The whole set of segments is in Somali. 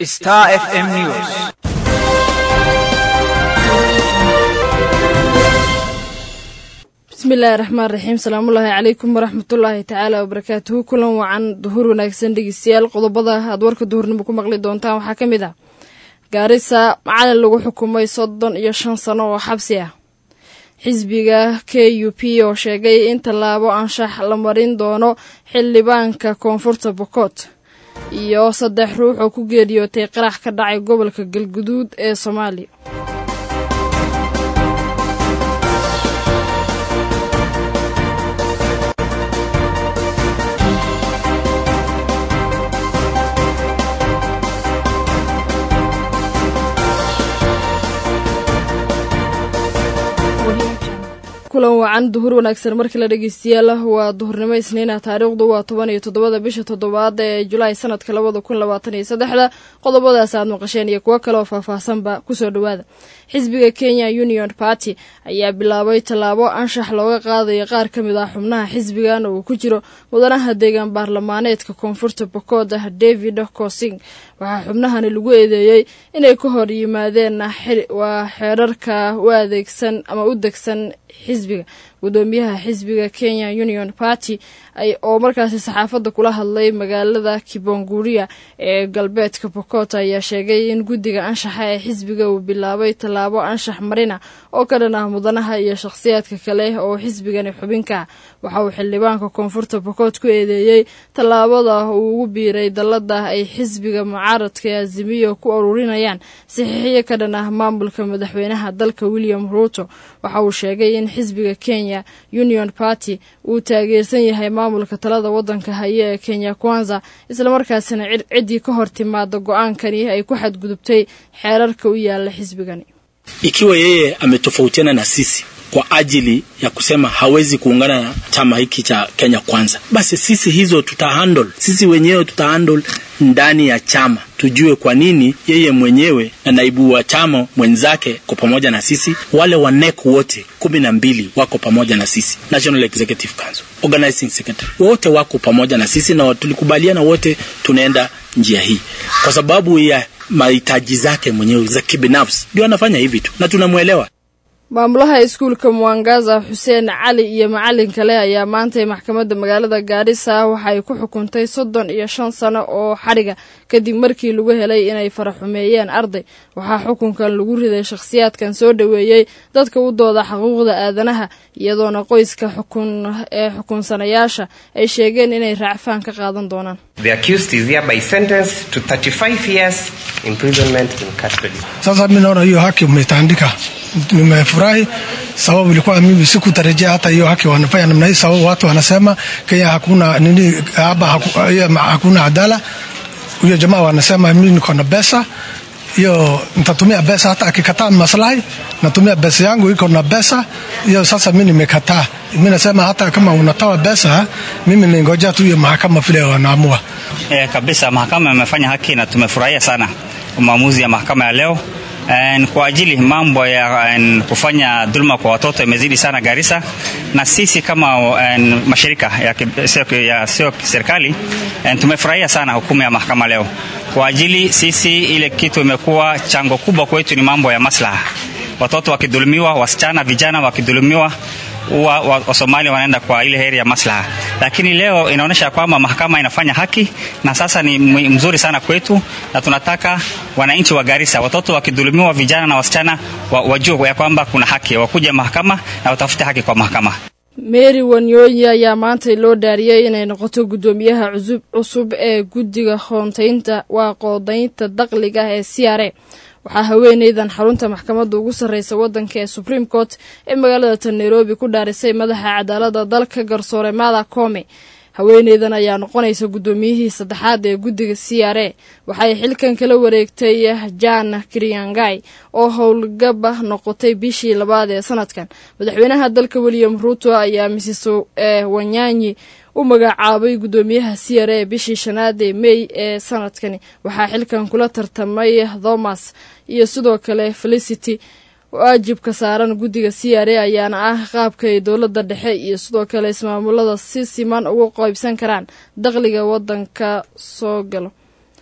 Star FM News. bismillaahi raxmaan raxiim salaamullaahi calaykum waraxmatullaahi tacaala wabarakaatuhu kulan wacan duhur wanaagsan dhegeystayaal qodobada aad warka duhurnimo ku maqli doontaan waxaa ka mid ah gaarisa macalin lagu xukumay soddon iyo shan sano oo xabsi ah xisbiga k u p oo sheegay in tallaabo anshax la marin doono xildhibaanka koonfurta bokot iyo saddex ruux oo ku geeriyootay qarax ka dhacay gobolka galguduud ee soomaaliya kulan wacan duhur wanaagsan markii la dhegeystayaal waa duhurnimo isniina taariikhdu waa toban iyo toddobada bisha toddobaad ee julaay sanadka labada kun labaatan iyo saddexda qodobadaas aad maqasheen iyo kuwo kale oo faahfaahsanba kusoo dhowaada xisbiga kenya union party ayaa bilaabay tallaabo anshax looga qaadaya qaar ka mid ah xubnaha xisbigan oo uu ku jiro mudanaha deegaan baarlamaaneedka koonfurta bokood ah david kosing waxaa xubnahani lagu eedeeyey inay ka hor yimaadeen waa xeerarka u adeegsan ama u degsan xisbiga gudoomiyaha xisbiga kenya union party oo markaasi saxaafadda kula hadlay magaalada kibonguria ee galbeedka bokot ayaa sheegay in guddiga anshaxa ee xisbiga uu bilaabay tallaabo anshax marina oo ka dhan ah mudanaha iyo shakhsiyaadka kale oo xisbigani xubinka ah waxa uu xildhibaanka koonfurta bokot ku eedeeyey tallaabada uu ugu biiray dallada ay xisbiga mucaaradka ee azimiyo ku ururinayaan saxiixiyo ka dhan ah maamulka madaxweynaha dalka william ruuto waxa uu sheegay in xisbiga kenya union party uu taageersan yahay maamulka talada waddanka haya ee kenya kwanza islamarkaasina ciddii ka hor timaada go-aankani ay ku xadgudubtay xeerarka u yaala xisbigani ikiwa yeye ametofautiana na sisi kwa ajili ya kusema hawezi kuungana na chama hiki cha Kenya Kwanza, basi sisi hizo tutahandle, sisi wenyewe tutahandle ndani ya chama, tujue kwa nini yeye mwenyewe na naibu wa chama mwenzake kwa pamoja na sisi, wale wa NEC wote kumi na mbili wako pamoja na sisi, National Executive Council, Organizing Secretary wote wako pamoja na sisi, na tulikubaliana wote tunaenda njia hii kwa sababu ya mahitaji zake mwenyewe za kibinafsi, ndio anafanya hivi tu na tunamwelewa. maamulaha iskuulka muwangaza xuseen cali iyo macalin kale ayaa maantay maxkamadda magaalada gaarisa waxa ay ku xukuntay soddon iyo shan sano oo xadhiga kadib markii lagu helay inay faraxumeeyeen arday waxaa xukunkan lagu riday shakhsiyaadkan soo dhoweeyey dadka u dooda xuquuqda aadanaha iyadoona qoyska xukun ee xukunsanayaasha ay sheegeen inay raacfaan ka qaadan doonaan sasa mi naona hiyo haki umetandika nimefurahi sababu ilikuwa mimi sikutarajia hata hiyo haki wanafanya namna hii, sababu watu wanasema Kenya hakuna nini hapa, haku, hakuna adala. Huyo jamaa wanasema mimi niko na pesa hiyo, nitatumia pesa hata akikataa maslahi, natumia pesa yangu iko na pesa hiyo. Sasa mimi nimekataa, mimi nasema hata kama unatoa pesa, mimi ningoja tu hiyo mahakama vile wanaamua. E, kabisa mahakama imefanya haki na tumefurahia sana maamuzi ya mahakama ya leo. En, kwa ajili mambo ya en, kufanya dhuluma kwa watoto imezidi sana Garissa, na sisi kama en, mashirika ya sio serikali tumefurahia sana hukumu ya mahakama leo. Kwa ajili sisi, ile kitu imekuwa chango kubwa kwetu ni mambo ya maslaha, watoto wakidhulumiwa, wasichana vijana wakidhulumiwa huwa Wasomali wa wanaenda kwa ile heri ya maslaha, lakini leo inaonyesha kwamba mahakama inafanya haki na sasa ni mzuri sana kwetu, na tunataka wananchi wa Garissa, watoto wakidhulumiwa, vijana na wasichana wajue ya kwamba kuna haki, wakuja mahakama na watafute haki kwa mahakama. mary wanyooyi ayaa maantay loo dhaariyey inay noqoto guddoomiyaha cusub cusub ee guddiga hoontaynta waa qoodaynta daqliga ee c r a waxaa haweeneydan xarunta maxkamadda ugu sarreysa waddanka ee supreme court ee magaalada tan nairobi ku dhaarisay madaxa cadaaladda dalka garsoore mada kome haweeneydan ayaa noqonaysa guddoomiyihii saddexaad ee guddiga c r a waxay xilkan kala wareegtay jan kriangai oo howlgaba noqotay bishii labaad ee sanadkan madaxweynaha dalka william ruuto ayaa mrs wanyanyi u magacaabay guddoomiyaha c r a bishii shanaad ee mey ee sanadkani waxaa xilkan kula tartamay thomas iyo sidoo kale felicity waajibka saaran guddiga c r a ayaana ah qaabka ay dowladda dhexe iyo sidoo kale ismaamulada si siman ugu qaybsan karaan dakhliga waddanka soo galo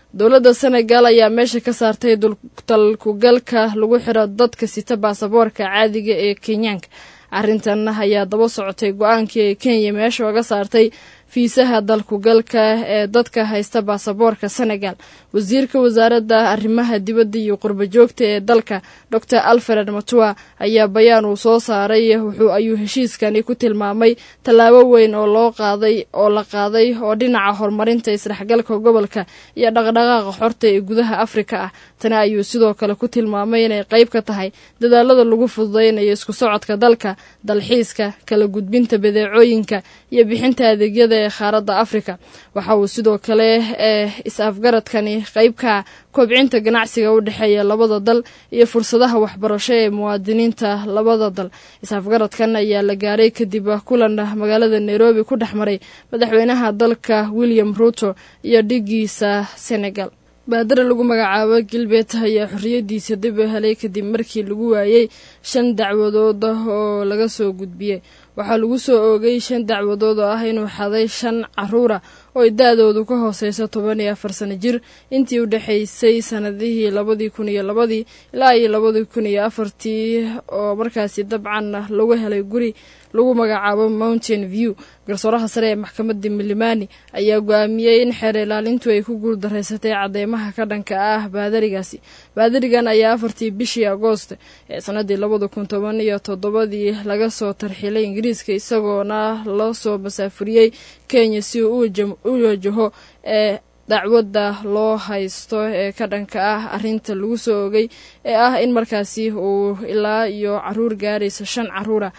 dowladda senegal ayaa meesha ka saartay dalkugalka lagu xiro dadka sita baasaboorka caadiga ee kenyaanka arrintan ayaa daba socotay go-aankii ay kenya meesha oga saartay fiisaha dalkugalka ee dadka haysta baasaboorka senegal wasiirka wasaaradda arrimaha dibadda iyo qurbajoogta ee dalka dor alfred matua ayaa bayaan uu soo saaray wuxuu ayuu heshiiskani ku tilmaamay tallaabo weyn oo loo qaaday oo la qaaday oo dhinaca horumarinta isdhexgalka gobolka iyo dhaqdhaqaaqa xorta ee gudaha afrika ah tani ayuu sidoo kale ku tilmaamay inay qayb ka tahay dadaalada lagu fududaynayo isku socodka dalka dalxiiska kala gudbinta badeecooyinka iyo bixinta adeegyada ee qaaradda afrika waxa uu sidoo kale ee is-afgaradkani qaybka kobcinta ganacsiga u dhexeeya labada dal iyo fursadaha waxbarasho ee muwaadiniinta labada dal is-afgaradkan ayaa la gaaray kadib kulan magaalada nairobi ku dhex maray madaxweynaha dalka william ruto iyo dhigiisa senegal baadare lagu magacaabo gilbert ayaa xorriyadiisa dib u helay kadib markii lagu waayey shan dacwadood oo laga soo gudbiyey waxaa lagu soo oogay shan dacwadood oo ah inuu xaday shan caruura oo ay da-doodu ka hooseyso toban iyo afar sano jir intii u dhexaysay sanadihii labadii kun iyo labadii ilaa iyo labadii kun iyo afartii oo markaasi dabcan lagu helay guri lagu magacaabo mountain view garsooraha sare ee maxkamadda milimani ayaa go-aamiyey in xeer ilaalintu ay ku guuldareysatay cadeymaha ka dhanka ah baadarigaasi baadarigan ayaa afartii bishii agoost ee sanadii labada kun toban iyo toddobadii laga soo tarxilay ingiriiska isagoona loo soo masaafuriyey kenya si uu u wajaho ee dacwadda loo haysto ee ka dhanka ah arrinta lagu soo ogay ee ah in markaasi uu ilaa iyo caruur gaaraysa shan caruura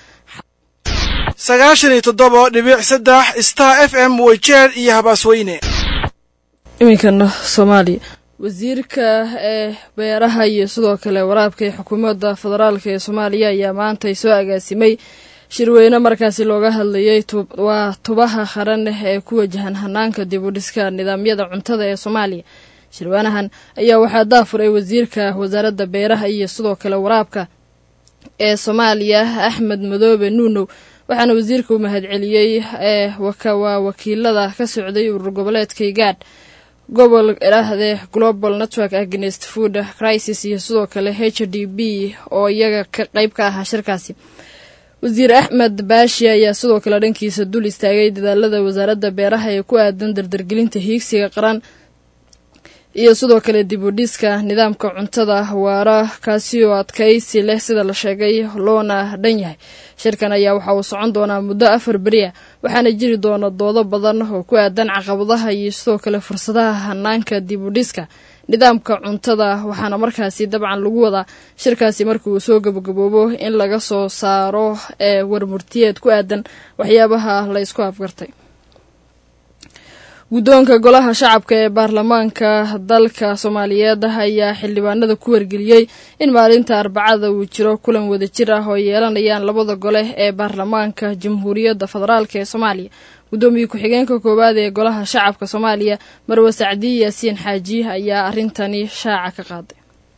sagaashan iyo toddoba dhibic saddex star f m weyjeer iyo habaasweyne iminkana soomaaliya wasiirka ee beeraha iyo sidoo kale waraabka ee xukuumadda federaalk ee soomaaliya ayaa maantay soo agaasimay shirweyne markaasi looga hadlayay waa tubaha qaran ee ku wajahan hanaanka dib u dhiska nidaamyada cuntada ee soomaaliya shirweynahan ayaa waxaa daafuray wasiirka wasaaradda beeraha iyo sidoo kale waraabka ee soomaaliya axmed madoobe nuunow waxaana wasiirka u mahadceliyey ee waa wakiilada ka socday urur goboleedka igaadh gobol idhaahdee global network against food crisis iyo sidoo kale h d b oo iyaga ka qayb ka ahaa shirkaasi wasiir axmed baashi ayaa sidoo kale dhankiisa dul istaagay dadaalada wasaaradda beeraha ee ku aadan dardargelinta hiigsiga qaran iyo sidoo kale dib u dhiska nidaamka cuntada waara kaasi oo adkaysi leh sida la sheegay loona dhan yahay shirkan ayaa waxa uu socon doonaa muddo afar beri ah waxaana jiri doona doodo badan oo ku aadan caqabadaha iyo sidoo kale fursadaha hanaanka dib u dhiska nidaamka cuntada waxaana markaasi dabcan lagu wadaa shirkaasi markii uu soo gabagaboobo in laga soo saaro ee warmurtiyeed ku aadan waxyaabaha la ysku afgartay guddoonka golaha shacabka ee baarlamaanka dalka soomaaliyeed ayaa xildhibaanada ku wargeliyey in maalinta arbacada uu jiro kulan wadajir ah oo yeelanayaan labada gole ee baarlamaanka jamhuuriyadda federaalk ee soomaaliya guddoomiye ku-xigeenka koowaad ee golaha shacabka soomaaliya marwe sacdiye yaasiin xaaji ayaa arrintani shaaca ka qaaday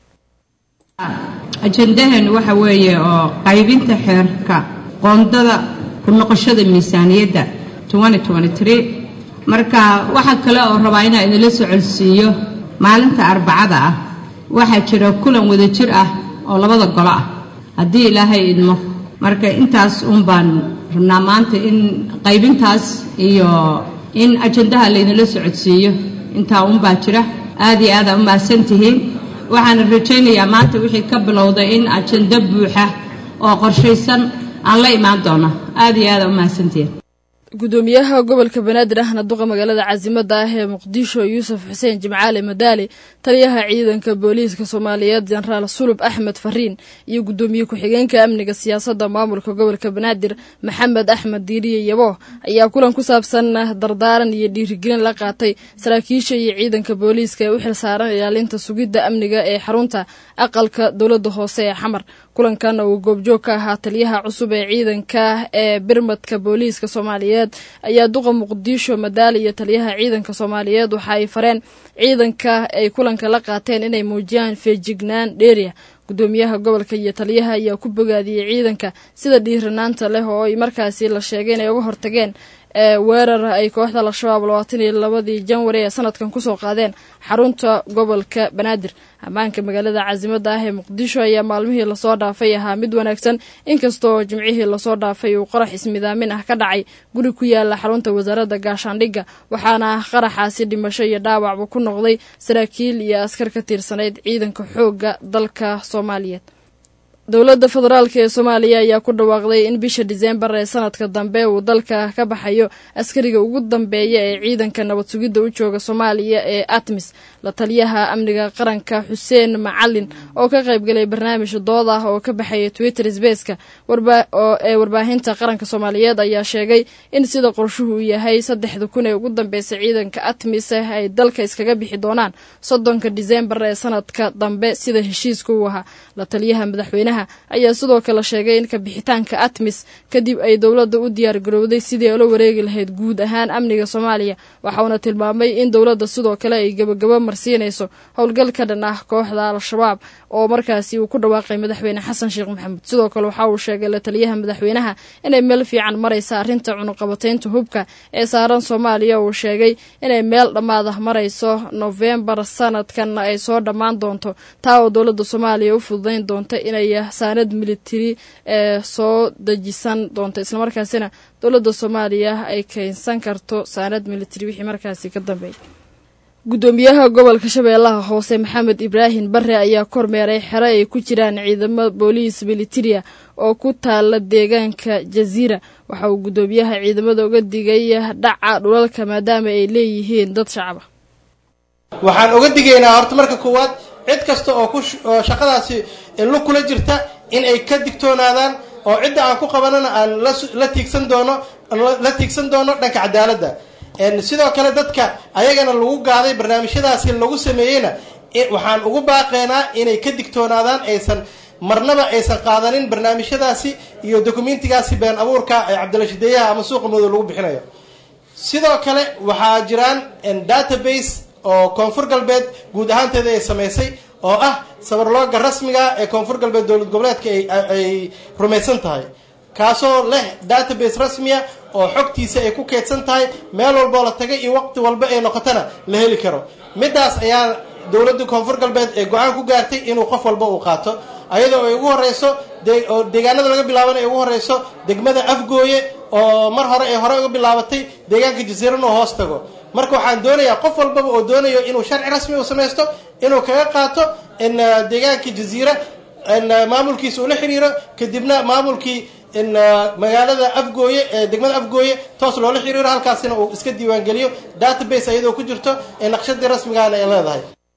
ajendahan waxa weeye oo qaybinta xeerka qoondada ku noqoshada miisaaniyadda marka waxaa kale oo rabaa inaa idinla socodsiiyo maalinta arbacada ah waxaa jira kulan wadajir ah oo labada golo ah haddii ilaahay idmo marka intaas uun baan rabnaa maanta in qaybintaas iyo in ajandaha laydinla socodsiiyo intaa uunbaa jira aad iyo aad aa u mahadsan tihiin waxaana rajaynayaa maanta wixii ka bilowday in ajando buuxa oo qorshaysan aan la imaan doono aad iyo aad aa u mahadsantihiin gudoomiyaha gobolka banaadir ahna duqa magaalada caasimada ah ee muqdisho yuusuf xuseen jimcaale madaali taliyaha ciidanka booliiska soomaaliyeed jenaraal sulub axmed fariin iyo gudoomiye ku-xigeenka amniga siyaasadda maamulka gobolka banaadir maxamed axmed diiriye yabo ayaa kulan ku saabsan dardaaran iyo dhiirigelin la qaatay saraakiisha iyo ciidanka booliiska ee u xilsaaran ilaalinta sugidda amniga ee xarunta aqalka dowladda hoose ee xamar kulankan uu goobjoog ka ahaa taliyaha cusub ee ciidanka ee birmadka booliiska soomaaliyeed ayaa duqa muqdisho madaali iyo taliyaha ciidanka soomaaliyeed waxa ay fareen ciidanka ay kulanka la qaateen inay muujiyaan feejignaan dheeriya gudoomiyaha gobolka iyo taliyaha ayaa ku bogaadiyey ciidanka sida dhiiranaanta leh oo ay markaasi la sheegay inay uga hortageen ee weerar ay kooxda al-shabaab labaatan iyo labadii janwari ee sanadkan kusoo qaadeen xarunta gobolka banaadir ammaanka magaalada caasimada ah ee muqdisho ayaa maalmihii lasoo dhaafay ahaa mid wanaagsan inkastoo jimcihii lasoo dhaafay uu qarax ismidaamin ah ka dhacay guri ku yaala xarunta wasaaradda gaashaandhigga waxaana qaraxaasi dhimasho iyo dhaawacba ku noqday saraakiil iyo askar ka tirsanayd ciidanka xoogga dalka soomaaliyeed dowladda federaalk ee soomaaliya ayaa ku dhawaaqday in bisha diseembar ee sanadka dambe uu dalka ka baxayo askariga ugu dambeeya ee ciidanka nabad sugidda u jooga soomaaliya ee atmis la taliyaha amniga qaranka xuseen macalin oo ka qaybgalay barnaamij dood ah oo ka baxaya twitter sbaceka ee warbaahinta qaranka soomaaliyeed ayaa sheegay in sida qorshuhu uu yahay saddexda kun ee ugu dambeysay ciidanka atmis ay dalka iskaga bixi doonaan soddonka diseembar ee sanadka dambe sida heshiiska u ahaa la taliyaha madaxweynaha ayaa sidoo kale sheegay in kabixitaanka atmis kadib ay dowladda u diyaar garowday sidii ula wareegi lahayd guud ahaan amniga soomaaliya waxauna tilmaamay in dowladda sidoo kale ay gebagabo marsiinayso howl ka dhan ah kooxda al-shabaab oo markaasi uu ku dhawaaqay madaxweyne xasan sheekh maxamuud sidoo kale waxa uu sheegay la taliyaha madaxweynaha inay meel fiican maraysa arrinta cunuqabataynta hubka ee saaran soomaaliya uu sheegay inay meel dhammaad ah marayso nofembar sanadkan ay soo dhammaan doonto taa oo dowladda soomaaliya u fududayn doonta inay saanad militari ee soo dejisan doonto islamarkaasina dowladda soomaaliya ay keensan karto saanad militari wixii markaasi ka dambeeyay guddoomiyaha gobolka shabeellaha hoose maxamed ibraahim bare ayaa kormeeray xero ay ku jiraan ciidamo booliis militaria oo ku taala deegaanka jaziira waxa uu guddoomiyaha ciidamada uga digay dhaca dhulalka maadaama ay leeyihiin dad shacaba waxaan uga digaynaa horta marka koowaad cid kasta oo kuoo shaqadaasi lug kula jirta in ay ka digtoonaadaan oo cidda aan ku qabanana aan la tiigsan doono la tiigsan doono dhanka cadaaladda sidoo kale dadka ayagana lagu gaaday barnaamijyadaasi lagu sameeyeyna waxaan ugu baaqeynaa inay ka digtoonaadaan aysan marnaba aysan qaadanin barnaamijyadaasi iyo dokumentigaasi been abuurka ee cabdilashideeyaha ama suuqa madow lagu bixinayo sidoo kale waxaa jiraan database oo koonfur galbeed guud ahaanteeda ay samaysay oo ah sabarlooga rasmiga ee koonfur galbeed dowlad goboleedka ay rumaysan tahay kaasoo leh database rasmiya oo xogtiisa ay ku keydsan tahay meel walboo la tagay iyo waqti walba ay noqotana la heli karo midaas ayaa dowladda koonfur galbeed ee go-aan ku gaartay inuu qof walba uu qaato ayadoo ay ugu horeyso oo deegaanada laga bilaabana ay ugu horeyso degmada afgooye oo mar hore ay hore uga bilaabatay deegaanka jasiiran oo hoos tago marka waxaan doonayaa qof walbaba oo doonayo inuu sharci rasmi u samaysto inuu kaga qaato in deegaanka jaziira maamulkiisa ula xiriiro kadibna maamulkii in magaalada afgooye ee degmada afgooye toos loola xiriiro halkaasina uu iska diiwaangeliyo database ayadoo ku jirto ee naqshadii rasmigaana ay leedahay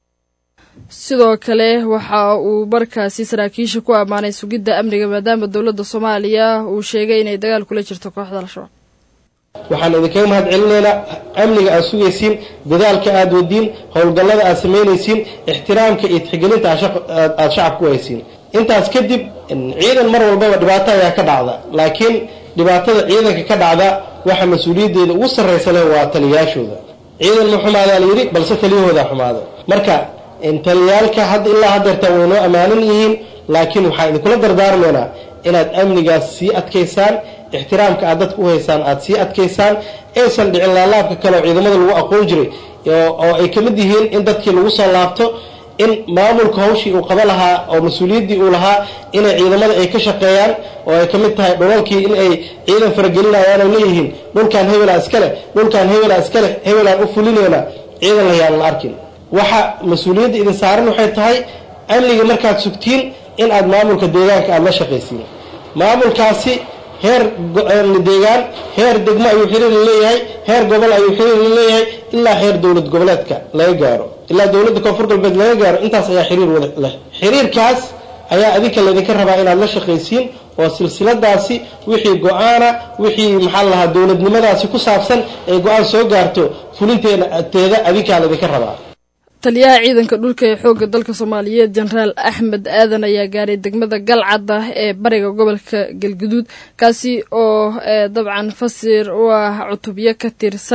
sidoo kale waxa uu markaasi saraakiisha ku ammaanay sugidda amniga maadaama dowladda soomaaliya uu sheegay inay dagaal kula jirto kooxda al-shabaab waxaan idinkaga mahad celinaynaa amniga aad sugaysiin dadaalka aad wadiin howlgallada aad samaynaysiin ixtiraamka iyo tixgelinta aad shacabka u haysiin intaas kadib ciidan mar walbaba dhibaato ayaa ka dhacda laakiin dhibaatada ciidanka ka dhacda waxa mas-uuliyaddeeda ugu sarraysa leh waa taliyayaashooda ciidan ma xumaadaa la yidhi balse taliyahoodaa xumaada marka taliyaalka hadda ilaa haddeerta way noo ammaanan yihiin laakiin waxaan idinkula dardaarmaynaa inaad amnigaas sii adkaysaan ixtiraamka aad dadka u haysaan aad sii adkaysaan aysan dhicin laalaabka kale oo ciidamada lagu aqoon jiray oo ay ka mid yihiin in dadkii lagu soo laabto in maamulka hawshii uu qaba lahaa oo mas-uuliyaddii uu lahaa inay ciidamada ay ka shaqeeyaan oo ay ka mid tahay dhulalkii in ay ciidan faragelinayaan oo leeyihiin dhulkaan hebelaa iskaleh dhulkaan hebelaa iskaleh hebelaan u fulinayna ciidan layaan la arkin waxa mas-uuliyadda idin saaran waxay tahay amniga markaad sugtiin in aad maamulka deegaanka aada la shaqaysiin maamulkaasi heer deegaan heer degmo ayuu xiriir la leeyahay heer gobol ayuu xiriir la leeyahay ilaa heer dowlad goboleedka laga gaaro ilaa dowladda koonfur galbeed laga gaaro intaas ayaa xiriir wada leh xiriirkaas ayaa adinka laydinka rabaa inaad la shaqaysiin oo silsiladaasi wixii go-aana wixii maxaa la lahaa dowladnimadaasi ku saabsan ay go-aan soo gaarto fulinteeda adinkaa laydinka rabaa taliyaha ciidanka dhulka ee xoogga dalka soomaaliyeed jenaraal axmed aadan ayaa gaaray degmada galcad ah ee bariga gobolka galguduud kaasi oo dabcan fasir u ah cutubyo ka tirsan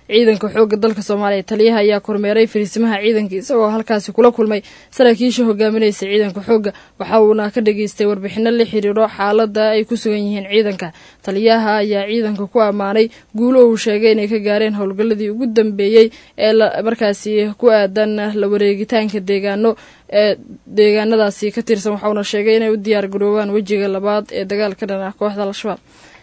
ciidanka xoogga dalka soomaaliya taliyaha ayaa kormeeray fariisimaha ciidanka isagoo halkaasi kula kulmay saraakiisha hogaaminaysa ciidanka xoogga waxa uuna ka dhageystay warbixino la xiriiro xaalada ay ku sugan yihiin ciidanka taliyaha ayaa ciidanka ku ammaanay guulo uu sheegay inay ka gaareen howlgalladii ugu dambeeyey ee markaasi ku aadan la wareegitaanka deegaano ee deegaanadaasi ka tirsan waxauna sheegay inay u diyaar garoobaan wejiga labaad ee dagaalka dhan ah kooxda al-shabaab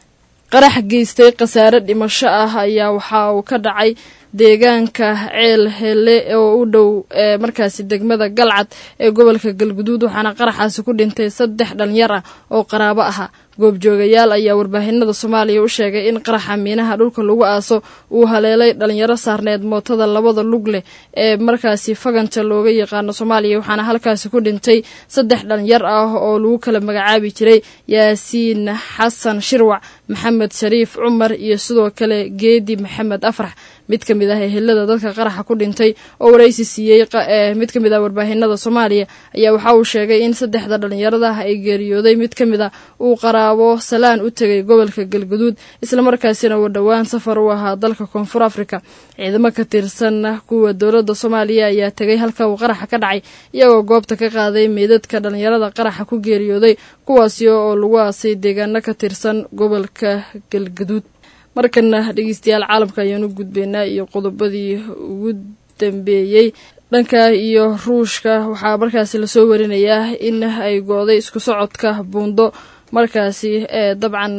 qarax geystay khasaare dhimasho ah ayaa waxa uu ka dhacay deegaanka ceel hele oo u dhow ee markaasi degmada galcad ee gobolka galguduud waxaana qaraxaasi ku dhintay saddex dhalinyar ah oo qaraabo ahaa goobjoogayaal ayaa warbaahinada soomaaliya u sheegay in qaraxa miinaha dhulka lagu aaso uu haleelay dhalinyaro saarneed mootada labada lug leh ee markaasi faganta looga yaqaano soomaaliya waxaana halkaasi ku dhintay saddex dhalinyar ah oo lagu kala magacaabi jiray yaasiin xasan shirwac maxamed shariif cumar iyo sidoo kale geedi maxamed afrax mid ka mid ah ehelada dadka qaraxa ku dhintay oo waraysi siiyey mid ka mid ah warbaahinada soomaaliya ayaa waxa uu sheegay in saddexda dhalinyarada ay geeriyooday mid ka mid a uu qaraabo salaan u tegay gobolka galguduud islamarkaasina uu dhowaan safar u ahaa dalka koonfur afrika ciidamo ka tirsan kuwa dowladda soomaaliya ayaa tegay halka uu qaraxa ka dhacay iyagoo goobta ka qaaday meydadka dhalinyarada qaraxa ku geeriyooday kuwaasi oo lagu aasay deegaano ka tirsan gobolka galguduud markana dhegeystayaal caalamka ayaan u gudbaynaa iyo qodobadii ugu dambeeyey dhanka iyo ruushka waxaa markaasi lasoo warinayaa in ay go-day isku socodka buundo markaasi ee dabcan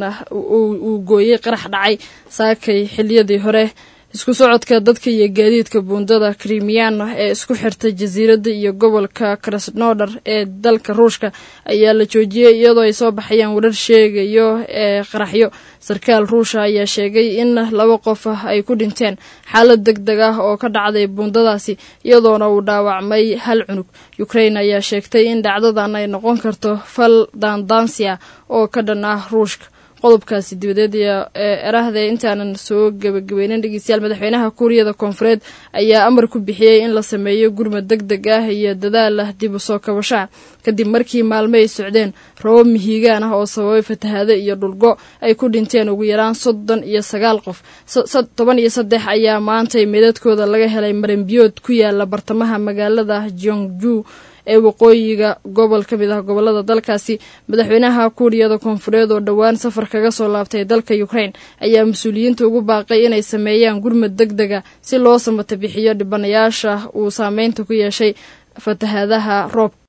uu gooyey qarax dhacay saakay xiliyadii hore isku socodka dadka iyo gaadiidka buundada krimiyan ee isku xirta jasiiradda iyo gobolka krasnodar ee dalka ruushka ayaa la joojiyey iyadoo ay soo baxayaan warar sheegayo ee qaraxyo sarkaal ruusha ayaa sheegay in laba qof ay ku dhinteen xaalad deg deg ah oo ka dhacday buundadaasi iyadoona uu dhaawacmay hal cunug ukrain ayaa sheegtay in dhacdadan ay noqon karto fal daandaansi ah oo ka dhan ah ruushka qodobkaasi dibadeed ee erahde intaanan soo gebagabeynin dhegeystayaal madaxweynaha kuuriyada koonfureed ayaa amar ku bixiyey in la sameeyo gurmad deg deg ah iyo dadaal ah dib u soo kabashaa kadib markii maalmo ay socdeen robo mihigaan ah oo sababay fatahaado iyo dhulgo ay ku dhinteen ugu yaraan soddon iyo sagaal qof toban iyo saddex ayaa maantay meedadkooda laga helay maranbiyood ku yaala bartamaha magaalada jongju ee waqooyiga gobol ka mid ah gobolada dalkaasi madaxweynaha kuuriyada koonfureed oo dhowaan safar kaga soo laabtay dalka ukrain ayaa mas-uuliyiinta ugu baaqay inay sameeyaan gurmad deg dega si loo samata bixiyo dhibanayaasha uu saameynta ku yeeshay fatahaadaha roobka